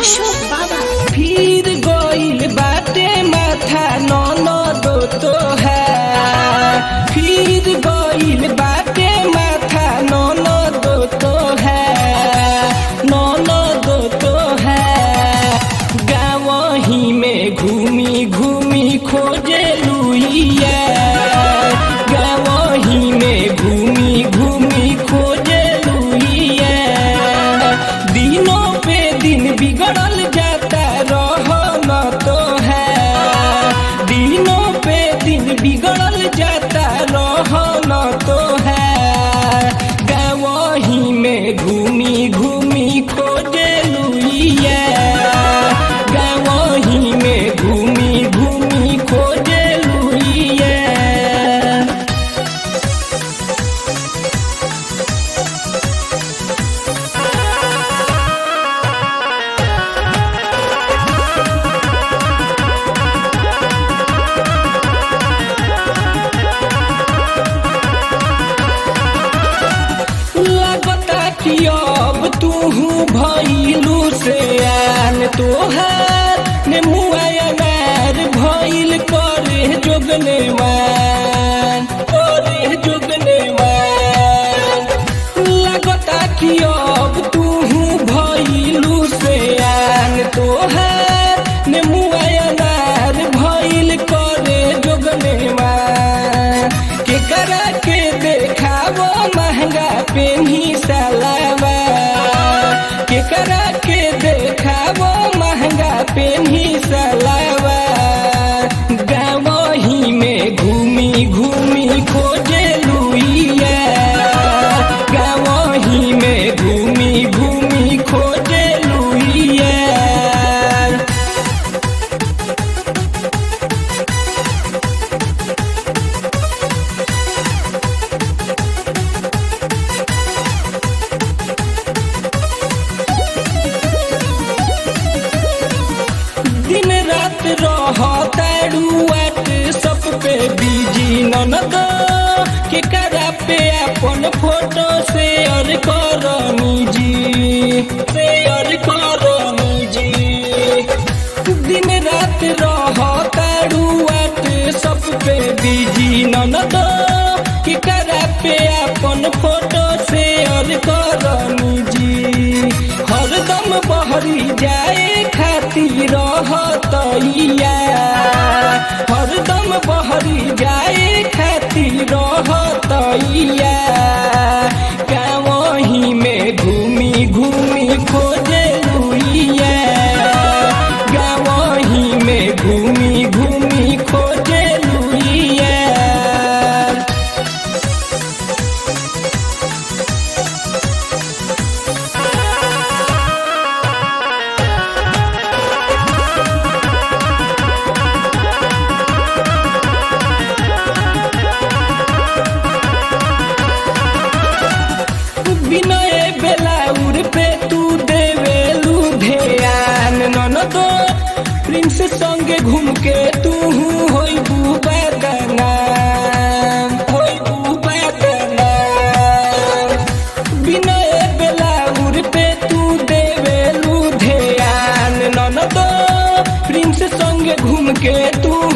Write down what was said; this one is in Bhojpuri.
अशोक बाबा फिर गइल बाटे माथा ननद तो है फिर गइल बाटे माथा ननद तो है ननद तो है गाँव ही में घूमी घूमी खोजे लुइया गाँव ही में घूमी घूमी खोजे लुइया दिनों पे दिन बिगड़ल जाता रहन तो है दिनों पे दिन बिगड़ल जाता रहन तो है गाँव ही में घूमी घूमी खोजे लुइया गाँव ही में घूमी घूमी खोजे लुइया लगता कि अब तू भइलू से आन तोहार ने मुआयनार भइल करे जोगने मान करे जोगने मान लगता कि अब तू भइलू से आन तोहार ने मुआयनार भइल करे जोगने मान के करा के देखावो महंगा पेन्ही सलावा के करा के देखावो महंगा पेन्ही सलावा गाँव ही में घूमी घूमी खोजे लुइया गाँव ही में घूमी घूमी खोजे लुइया दिन रात रहताड़ुआट सब पे बिजी ननद के करा पे अपन फोटो शेयर करनी जी शेयर करनी जी दिन रात रहताड़ुआट सब पे बिजी ननद के करा पे अपन फोटो शेयर करनी जी हरदम बहरी जाए खातिर रहतैया हरदम बहरी जाए खातिर रहतैया गाँव ही में घूमी घूमी खोजे लुइया गाँव ही में घूमी घूमी खोजे लुइया विनय बेलाउर पे तू देवेलू ध्यान ननदो प्रिंस संगे घूम के तू होई बुबा नाम होई बुबा नाम विनय बेलाउर पे तू देवेलू ध्यान ननदो प्रिंस संगे घूम के तू